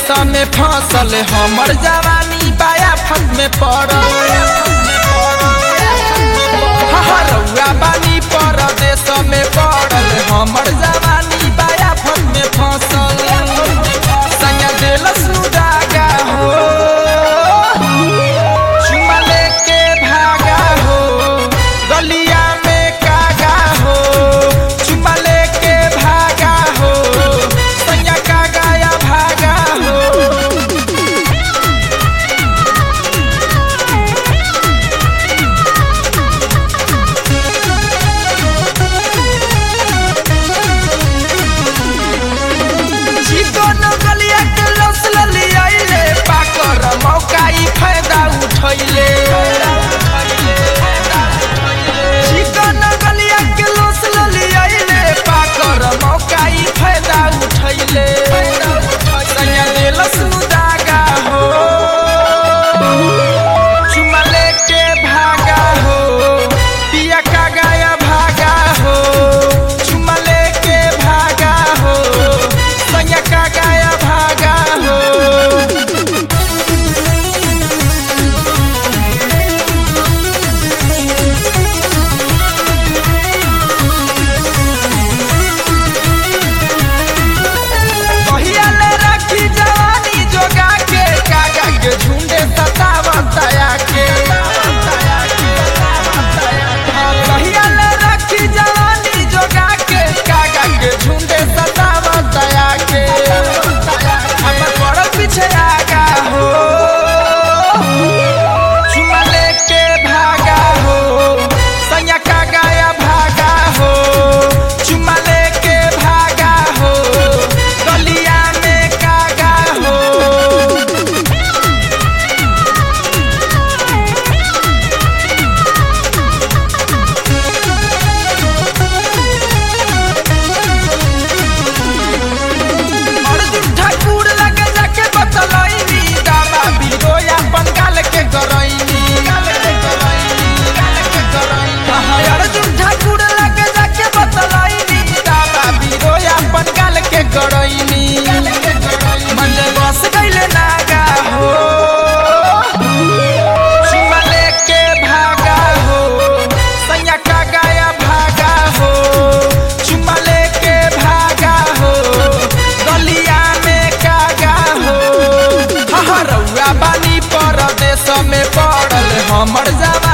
में फसल हमर जवानी बाया फत में पड़ल हरौआ बानी परदेश में पड़ल हमर जवानी बाया फत में फसल संगे देलस उदागा हो चुमा लेके भागा हो गलिया में कागा हो चुमा लेके भागा हो सैया कागा या भागा हो चिकन गलिया के लस ललियाइले पाकर मौका ई फायदा उठैले चिकन गलिया के लस ललियाइले पाकर मौका ई फायदा उठैले सैया देलस मुदागा हो चुमा लेके भागा हो पिया का गाया भागा हो चुमा लेके भागा हो सैया का गाया भागा हो कहिया ले रखी जवानी जोगा के कागा के झुंडे सतावतया के कहिया ले रखी जवानी जोगा के कागा के झुंडे सतावतया के हमर पड़ल पीछे आगा हो चुमा लेके भागा हो सैया का गाया भागा हो चुमा लेके भागा हो गलिया में कागा हो अर्जुन ठाकुर लगे जाके बतलैनी दामा बिरोया बंगाल के गरैनी हाँ, अर्जुन ठाकुर लगे जाके बतलैनी दामा बिरोया बंगाल के गरैनी मन बस गइले नागा हो चुमा लेके भागा हो सैया का गाया भागा हो चुमा लेके भागा हो गलिया में कागा हो हरौआ बानी परदेश में पड़ल हमर जवा